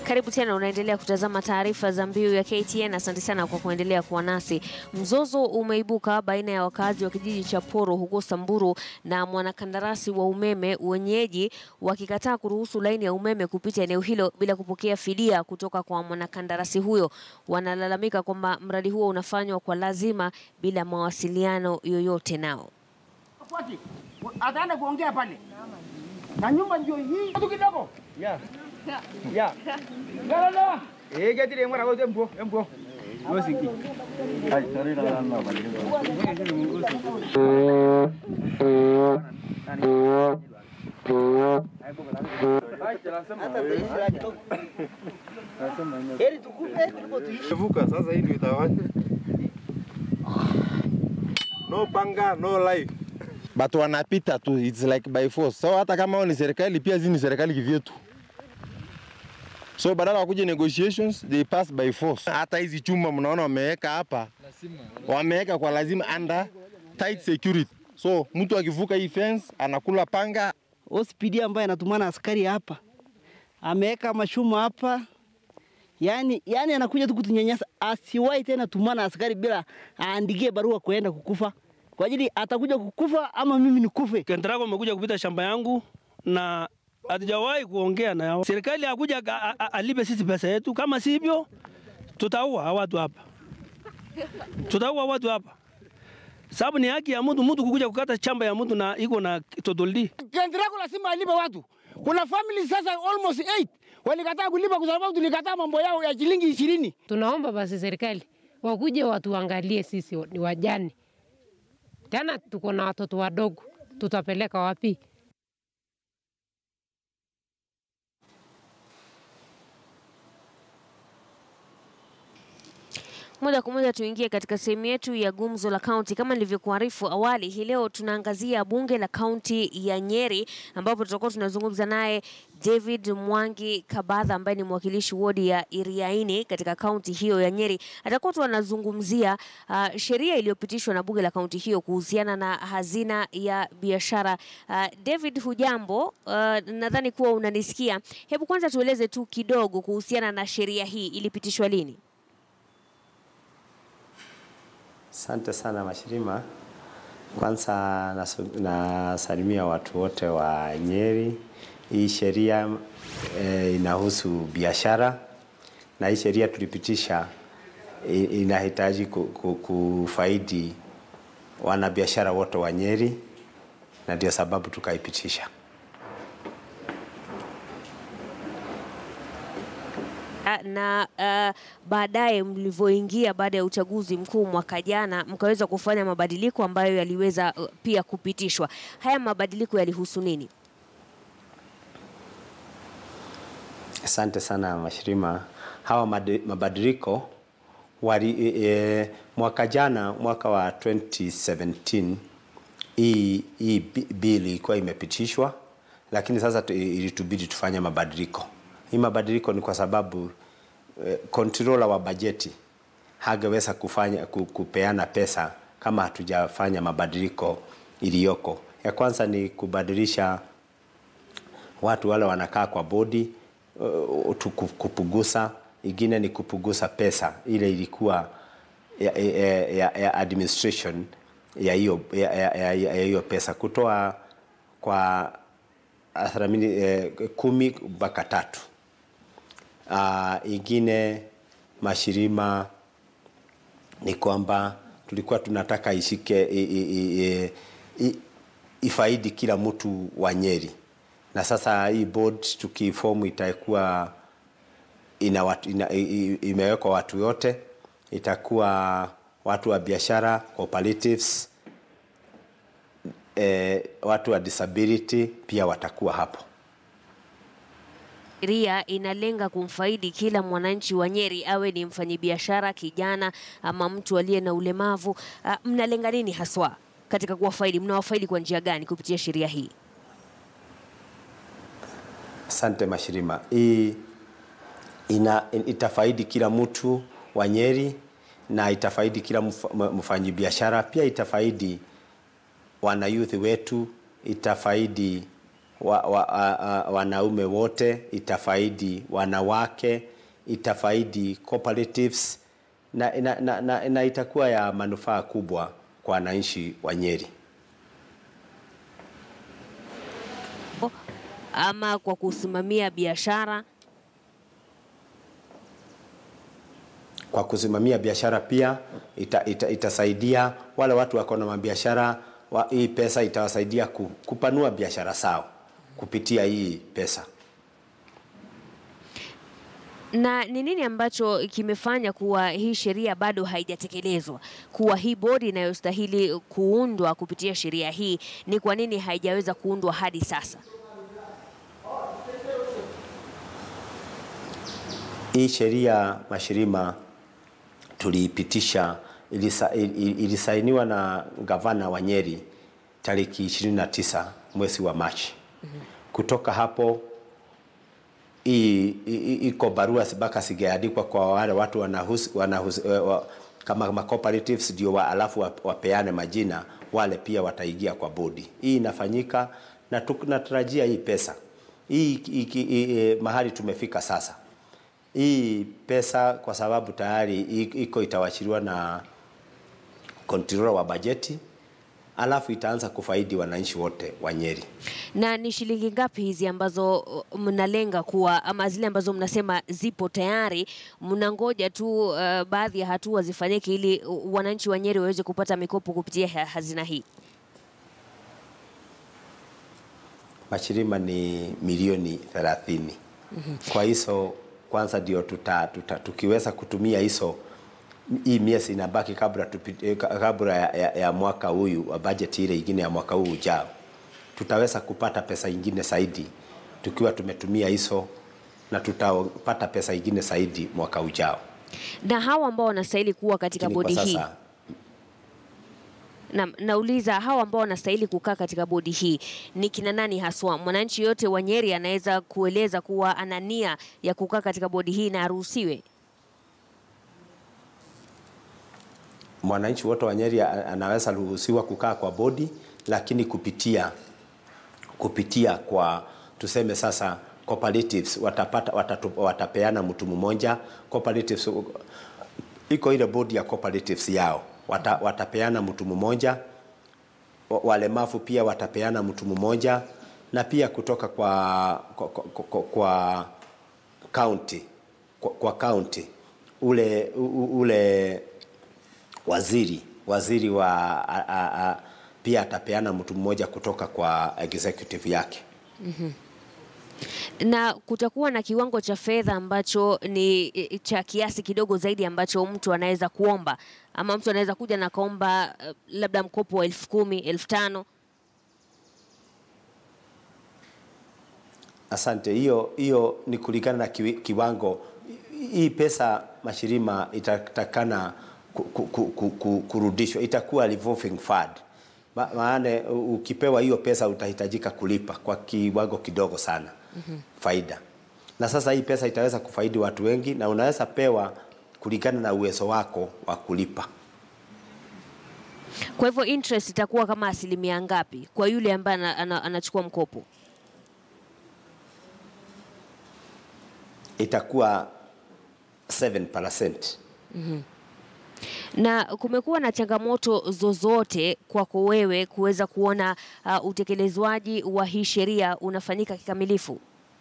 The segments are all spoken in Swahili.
Karibu tena, unaendelea kutazama taarifa za mbiu ya KTN. Asante sana kwa kuendelea kuwa nasi. Mzozo umeibuka baina ya wakazi wa kijiji cha Poro huko Samburu na mwanakandarasi wa umeme, wenyeji wakikataa kuruhusu laini ya umeme kupita eneo hilo bila kupokea fidia kutoka kwa mwanakandarasi huyo. Wanalalamika kwamba mradi huo unafanywa kwa lazima bila mawasiliano yoyote nao. Fuati. Ataenda kuongea pale. Na nyumba ndio hii. Tu kidogo. Ya. Ya. Galala. Eh, gati le mara wote mbo, mbo. Yosiki. Hai, tare na na ba. Heri tukufe kuliko tuishi. Vuka sasa hii ndio itawaje? No panga, no life. but wanapita tu, it's like by force. So hata kama wao ni serikali pia zi ni serikali kivyetu, so badala wakuje negotiations they pass by force. Hata hizi chuma mnaona wameweka hapa, wameweka kwa lazima under tight security, so mtu akivuka hii fence anakula panga. OCPD ambaye anatumana askari hapa ameweka mashumu hapa, yani, yani anakuja tu kutunyanyasa. Asiwahi tena tumana askari bila aandikie barua kuenda kukufa, kwa ajili atakuja kukufa ama mimi nikufe. Kentrago amekuja kupita shamba yangu na hatujawahi kuongea na yao. Serikali hakuja a- a- alipe sisi pesa yetu, kama sivyo tutaua watu hapa, tutaua watu hapa, sababu ni haki ya mtu mtu kukuja kukata shamba ya mtu na iko na totoldi. Kendrako lazima alipe watu. Kuna family sasa almost 8 walikataa kulipa kwa sababu tulikataa mambo yao ya shilingi ishirini. Tunaomba basi serikali wakuje watuangalie sisi ni wajane, tena tuko na watoto wadogo, tutapeleka wapi? Moja kwa moja tuingie katika sehemu yetu ya gumzo la kaunti. Kama nilivyokuarifu awali, hii leo tunaangazia bunge la kaunti ya Nyeri, ambapo tutakuwa tunazungumza naye David Mwangi Kabadha ambaye ni mwakilishi wodi ya Iriaini katika kaunti hiyo ya Nyeri. Atakuwa tu anazungumzia uh, sheria iliyopitishwa na bunge la kaunti hiyo kuhusiana na hazina ya biashara. Uh, David, hujambo? Uh, nadhani kuwa unanisikia. Hebu kwanza tueleze tu kidogo kuhusiana na sheria hii, ilipitishwa lini? Asante sana Mashirima. Kwanza nasu- nasalimia watu wote wa Nyeri. Hii sheria e, inahusu biashara na hii sheria tulipitisha i- inahitaji ku, ku, kufaidi wanabiashara wote wa Nyeri na ndio sababu tukaipitisha. Ah, na uh, baadaye mlivyoingia baada ya uchaguzi mkuu mwaka jana mkaweza kufanya mabadiliko ambayo yaliweza uh, pia kupitishwa. Haya mabadiliko yalihusu nini? Asante sana Mashirima. Hawa madi- mabadiliko wali, e, e, mwaka jana mwaka wa 2017 hii hii bi- bili ilikuwa imepitishwa, lakini sasa tu- ilitubidi tufanye mabadiliko. Hii mabadiliko ni kwa sababu eh, controller wa bajeti hangeweza kufanya ku- kupeana pesa kama hatujafanya mabadiliko iliyoko. Ya kwanza ni kubadilisha watu wale wanakaa kwa bodi uh, tu- ku- kupugusa. Ingine ni kupugusa pesa ile ilikuwa ya, ya, ya, ya administration ya hiyo ya, ya, ya, ya hiyo pesa kutoa kwa asilimia eh, kumi mpaka tatu. Uh, ingine mashirima ni kwamba tulikuwa tunataka ishike i, i, i, i, i, ifaidi kila mtu wa Nyeri, na sasa hii board tukifomu itakuwa ina watu, ina, i, i, imewekwa watu yote, itakuwa watu wa biashara cooperatives, eh, watu wa disability pia watakuwa hapo. Sheria inalenga kumfaidi kila mwananchi wa Nyeri, awe ni mfanyabiashara, kijana ama mtu aliye na ulemavu. Uh, mnalenga nini haswa katika kuwafaidi? Mnawafaidi kwa njia gani kupitia sheria hii? Asante Mashirima. Hii ina, itafaidi kila mtu wa Nyeri na itafaidi kila mf- m- mfanyabiashara, pia itafaidi wanayouth wetu, itafaidi wa, wa, a, a, wanaume wote, itafaidi wanawake, itafaidi cooperatives na, na, na, na, na itakuwa ya manufaa kubwa kwa wananchi wa Nyeri. ama kwa kusimamia biashara? Kwa kusimamia biashara pia ita, ita, itasaidia wale watu wako na mabiashara wa, hii pesa itawasaidia ku, kupanua biashara zao kupitia hii pesa. Na ni nini ambacho kimefanya kuwa hii sheria bado haijatekelezwa, kuwa hii bodi inayostahili kuundwa kupitia sheria hii, ni kwa nini haijaweza kuundwa hadi sasa? Hii sheria mashirima tuliipitisha, ilisa, il- ilisainiwa na gavana wa Nyeri tariki 29 mwezi wa Machi. Kutoka hapo hii i- i- iko barua mpaka sigeandikwa kwa wale watu wanahusi, wanahusi, eh, wa, kama ma cooperatives ndio wa, alafu wa- wapeane majina, wale pia wataingia kwa bodi. Hii inafanyika na tunatarajia hii pesa hii, hii, hii, hii mahali tumefika sasa hii pesa kwa sababu tayari i- iko itawachiliwa na controller wa bajeti, alafu itaanza kufaidi wananchi wote wa Nyeri. Na ni shilingi ngapi hizi ambazo uh, mnalenga kuwa ama zile ambazo mnasema zipo tayari, mnangoja tu uh, baadhi ya hatua zifanyike ili uh, wananchi wa Nyeri waweze kupata mikopo kupitia ha- hazina hii? Mashirima ni milioni 30. Kwa hizo kwanza ndio tuta, tuta, tukiweza kutumia hizo hii miezi inabaki kabla tupi- eh, ka- kabla ya, ya, ya mwaka huyu wa bajeti ile ingine ya mwaka huu ujao, tutaweza kupata pesa ingine zaidi tukiwa tumetumia hizo, na tutapata pesa ingine zaidi mwaka ujao. Na hawa ambao wanastahili kuwa katika Lakini kwa bodi hii sasa na, nauliza hawa ambao wanastahili kukaa katika bodi hii ni kina nani haswa? Mwananchi yote wa Nyeri anaweza kueleza kuwa ana nia ya kukaa katika bodi hii na aruhusiwe? mwananchi wote wa Nyeri a- anaweza ruhusiwa kukaa kwa bodi, lakini kupitia kupitia kwa tuseme sasa cooperatives watapata watatu, watapeana mtu mmoja cooperatives iko ile bodi ya cooperatives yao wata, watapeana mtu mmoja wa- walemavu pia watapeana mtu mmoja na pia kutoka kwa kwa, kwa, kwa, kwa county kwa, kwa county ule u- u- ule waziri waziri wa a, a, a, pia atapeana mtu mmoja kutoka kwa executive yake. na kutakuwa na kiwango cha fedha ambacho ni eh, cha kiasi kidogo zaidi ambacho mtu anaweza kuomba ama mtu anaweza kuja na kaomba eh, labda mkopo wa elfu kumi elfu tano Asante. Hiyo hiyo ni kulingana na kiwi- kiwango. Hii pesa mashirima itatakana ku, ku, ku, ku, ku, kurudishwa, itakuwa revolving fund. Ma, maana u- ukipewa hiyo pesa utahitajika kulipa kwa kiwango kidogo sana mm-hmm. faida, na sasa hii pesa itaweza kufaidi watu wengi, na unaweza pewa kulingana na uwezo wako wa kulipa. kwa hivyo interest itakuwa kama asilimia ngapi kwa yule ambaye ana, ana, anachukua mkopo Itakuwa 7%. na kumekuwa na changamoto zozote kwako wewe kuweza kuona uh, utekelezwaji wa hii sheria unafanyika kikamilifu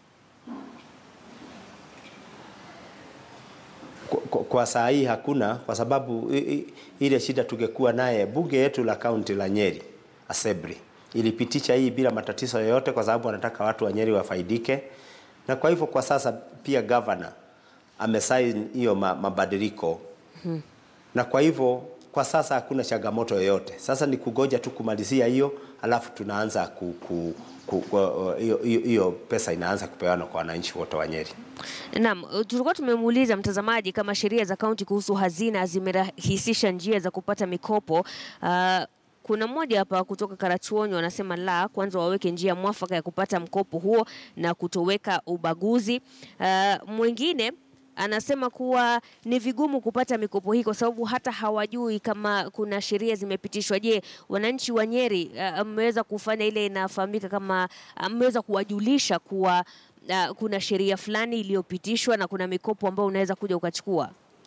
kwa, kwa, kwa saa hii hakuna, kwa sababu i, i, ile shida tungekuwa naye, bunge yetu la kaunti la Nyeri Assembly ilipitisha hii bila matatizo yoyote, kwa sababu wanataka watu wa Nyeri wafaidike, na kwa hivyo kwa sasa pia governor amesaini hiyo ma, mabadiliko hmm. na kwa hivyo kwa sasa hakuna changamoto yoyote. Sasa ni kugoja tu kumalizia hiyo, alafu tunaanza ku, ku, ku, ku, hiyo, hiyo, hiyo pesa inaanza kupewanwa kwa wananchi wote wa Nyeri. Naam, tulikuwa tumemuuliza mtazamaji kama sheria za kaunti kuhusu hazina zimerahisisha njia za kupata mikopo. Uh, kuna mmoja hapa kutoka Karachuonyo anasema la, kwanza waweke njia mwafaka ya kupata mkopo huo na kutoweka ubaguzi. Uh, mwingine anasema kuwa ni vigumu kupata mikopo hii kwa sababu hata hawajui kama kuna sheria zimepitishwa. Je, wananchi wa Nyeri uh, mmeweza kufanya ile inafahamika kama uh, mmeweza kuwajulisha kuwa uh, kuna sheria fulani iliyopitishwa na kuna mikopo ambayo unaweza kuja ukachukua?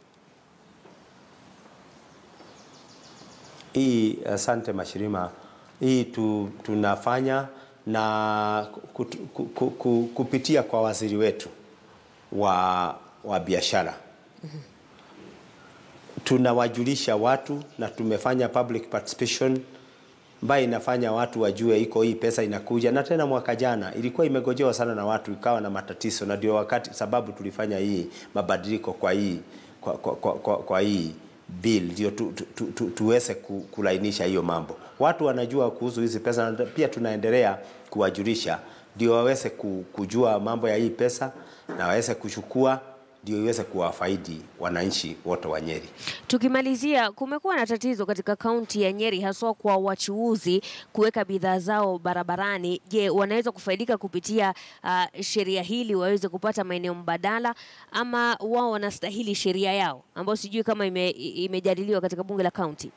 Hii asante Mashirima, hii tu, tunafanya na kut, ku, ku, ku, kupitia kwa waziri wetu wa, wa biashara tunawajulisha watu na tumefanya public participation ambayo inafanya watu wajue iko hii pesa inakuja, na tena mwaka jana ilikuwa imegojewa sana na watu, ikawa na matatizo, na ndio wakati sababu tulifanya hii mabadiliko kwa hii kwa, kwa, kwa, kwa, kwa hii bill ndio tu, tu, tu, tu, tuweze ku, kulainisha hiyo mambo. Watu wanajua kuhusu hizi pesa, na pia tunaendelea kuwajulisha ndio waweze ku- kujua mambo ya hii pesa na waweze kuchukua ndio iweze kuwafaidi wananchi wote wa Nyeri. Tukimalizia, kumekuwa na tatizo katika kaunti ya Nyeri haswa kwa wachuuzi kuweka bidhaa zao barabarani. Je, wanaweza kufaidika kupitia uh, sheria hili waweze kupata maeneo mbadala ama wao wanastahili sheria yao ambayo sijui kama ime, imejadiliwa katika bunge la kaunti?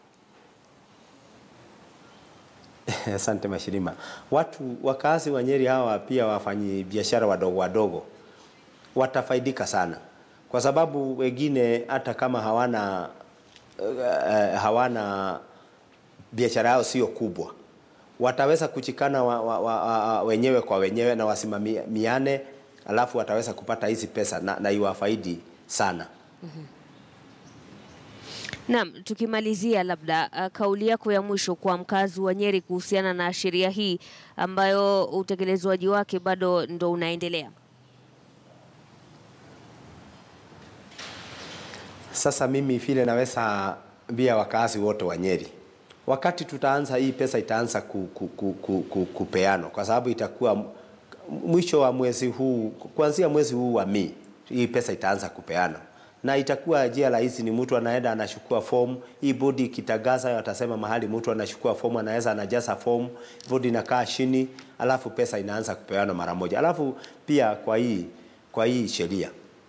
Asante Mashirima. Watu wakazi wa Nyeri hawa pia wafanyi biashara wadogo wadogo watafaidika sana, kwa sababu wengine hata kama hawana uh, hawana biashara yao sio kubwa, wataweza kuchikana wa, wa, wa, wa, wenyewe kwa wenyewe na wasimamiane, alafu wataweza kupata hizi pesa na, na iwafaidi sana. Naam, tukimalizia labda uh, kauli yako ya mwisho kwa mkazi wa Nyeri kuhusiana na sheria hii ambayo utekelezwaji wake bado ndo unaendelea. Sasa mimi vile naweza ambia wakazi wote wa Nyeri, wakati tutaanza hii pesa itaanza ku, ku, ku, ku, ku, kupeanwa kwa sababu itakuwa m- mwisho wa mwezi huu, kuanzia mwezi huu wa Mei hii pesa itaanza kupeanwa na itakuwa njia rahisi, ni mtu anaenda anachukua fomu. Hii bodi ikitangaza, watasema mahali mtu anachukua fomu, anaweza anajaza fomu, bodi inakaa chini, alafu pesa inaanza kupeanwa mara moja. Alafu pia kwa hii kwa hii sheria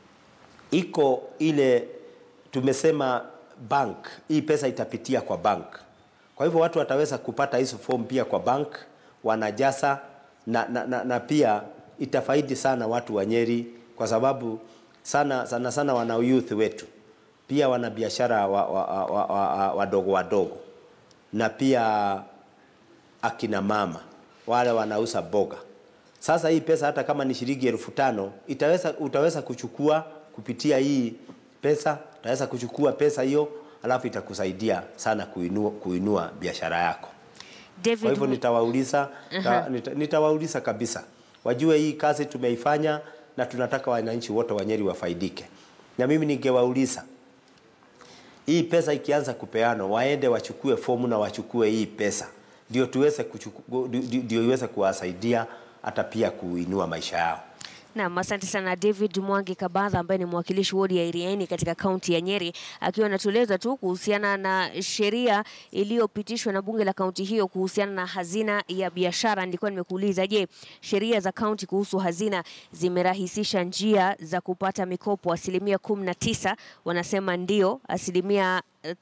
iko ile tumesema bank, hii pesa itapitia kwa bank. Kwa hivyo watu wataweza kupata hizo form pia kwa bank, wanajaza na, na, na, na pia itafaidi sana watu wa Nyeri kwa sababu sana sana sana wana youth wetu pia wana biashara wadogo wa, wa, wa, wa, wadogo wadogo na pia akina mama wale wanauza boga. Sasa hii pesa hata kama ni shilingi elfu tano itaweza, utaweza kuchukua kupitia hii pesa, utaweza kuchukua pesa hiyo, alafu itakusaidia sana kuinua, kuinua biashara yako. David, Kwa hivyo Mu- nitawauliza Aha. nita, nitawauliza kabisa wajue hii kazi tumeifanya na tunataka wananchi wote wa Nyeri wafaidike, na mimi ningewauliza hii pesa ikianza kupeanwa, waende wachukue fomu na wachukue hii pesa, ndio tuweze kuchuku- ndio- ndio iweze kuwasaidia hata pia kuinua maisha yao. Naam, asante sana David Mwangi Kabadha ambaye ni mwakilishi wodi ya Iriaini katika kaunti ya Nyeri akiwa anatueleza tu kuhusiana na sheria iliyopitishwa na bunge la kaunti hiyo kuhusiana na hazina ya biashara. Nilikuwa nimekuuliza, je, sheria za kaunti kuhusu hazina zimerahisisha njia za kupata mikopo? Asilimia kumi na tisa wanasema ndio, asilimia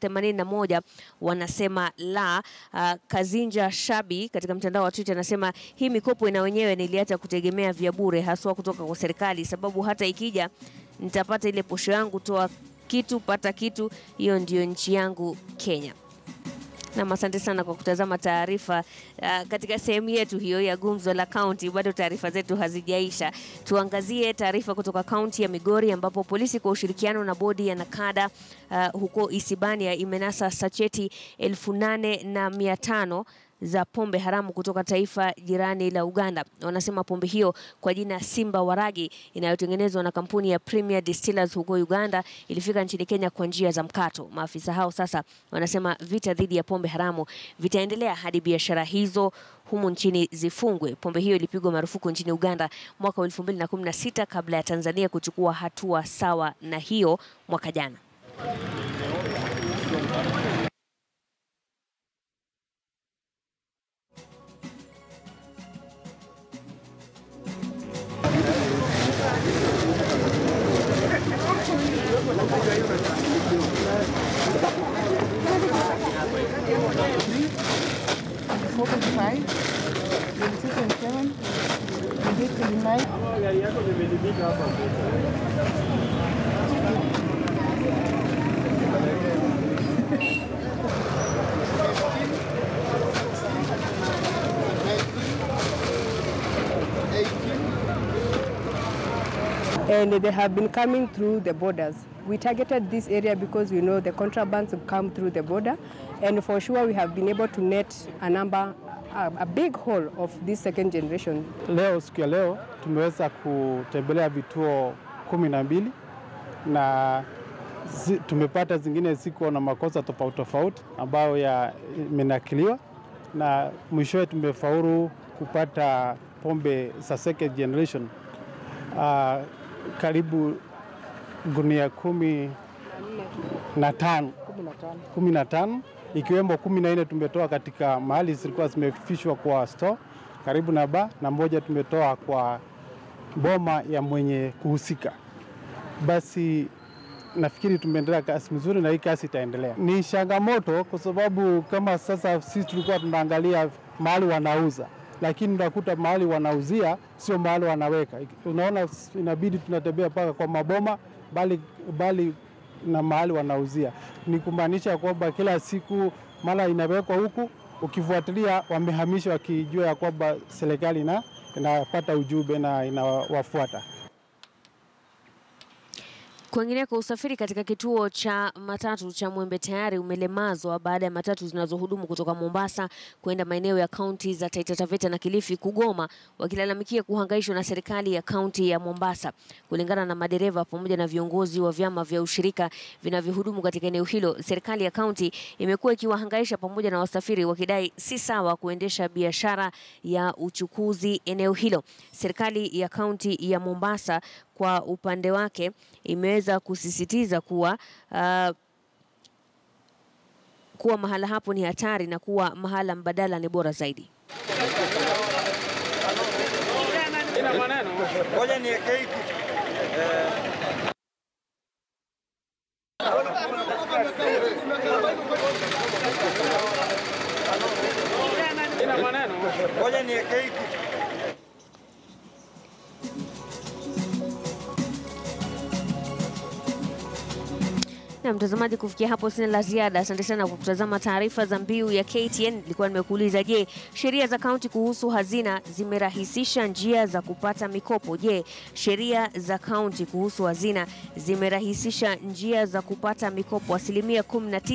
81 wanasema la. Uh, Kazinja Shabi katika mtandao wa Twitter anasema hii mikopo ina wenyewe niliacha kutegemea vya bure haswa kutoka kwa serikali, sababu hata ikija nitapata ile posho yangu, toa kitu pata kitu, hiyo ndio nchi yangu Kenya. Nam, asante sana kwa kutazama taarifa uh, katika sehemu yetu hiyo ya gumzo la kaunti. Bado taarifa zetu hazijaisha, tuangazie taarifa kutoka kaunti ya Migori ambapo polisi kwa ushirikiano na bodi ya Nakada uh, huko Isibania imenasa sacheti elfu nane na mia tano za pombe haramu kutoka taifa jirani la Uganda. Wanasema pombe hiyo kwa jina Simba Waragi inayotengenezwa na kampuni ya Premier Distillers huko Uganda ilifika nchini Kenya kwa njia za mkato. Maafisa hao sasa wanasema vita dhidi ya pombe haramu vitaendelea hadi biashara hizo humu nchini zifungwe. Pombe hiyo ilipigwa marufuku nchini Uganda mwaka wa 2016 kabla ya Tanzania kuchukua hatua sawa na hiyo mwaka jana. and they have been coming through the borders. We targeted this area because we know the contrabands have come through the border, and for sure we have been able to net a number, a, a big haul of this second generation. Leo siku ya leo tumeweza kutembelea vituo kumi na mbili na zi, tumepata zingine ziko na makosa tofauti tofauti ambayo yamenakiliwa na mwishowe tumefaulu kupata pombe za second generation uh, karibu gunia kumi na tano kumi na tano ikiwemo kumi na nne tumetoa katika mahali zilikuwa zimefishwa kwa store karibu na ba na moja tumetoa kwa boma ya mwenye kuhusika. Basi nafikiri tumeendelea kasi mzuri na hii kasi itaendelea. Ni changamoto kwa sababu kama sasa sisi tulikuwa tunaangalia mahali wanauza, lakini unakuta mahali wanauzia sio mahali wanaweka. Unaona, inabidi tunatembea mpaka kwa maboma, bali, bali na mahali wanauzia. Ni kumaanisha kwamba kila siku mara inawekwa huku, ukifuatilia wamehamisha wakijua ya kwamba serikali ina inapata ujumbe na inawafuata. Kwingineko, usafiri katika kituo cha matatu cha Mwembe tayari umelemazwa baada ya matatu zinazohudumu kutoka Mombasa kwenda maeneo ya kaunti za Taita Taveta na Kilifi kugoma, wakilalamikia kuhangaishwa na serikali ya kaunti ya Mombasa. Kulingana na madereva pamoja na viongozi wa vyama vya ushirika vinavyohudumu katika eneo hilo, serikali ya kaunti imekuwa ikiwahangaisha pamoja na wasafiri, wakidai si sawa kuendesha biashara ya uchukuzi eneo hilo. Serikali ya kaunti ya Mombasa kwa upande wake imeweza kusisitiza kuwa uh, kuwa mahala hapo ni hatari na kuwa mahala mbadala ni bora zaidi. Ngoja niweke hiki. Ina maneno. Ngoja niweke hiki. Na mtazamaji, kufikia hapo sina la ziada. Asante sana kwa kutazama taarifa za mbiu ya KTN. Nilikuwa nimekuuliza, je, sheria za kaunti kuhusu hazina zimerahisisha njia za kupata mikopo? Je, sheria za kaunti kuhusu hazina zimerahisisha njia za kupata mikopo? Asilimia 19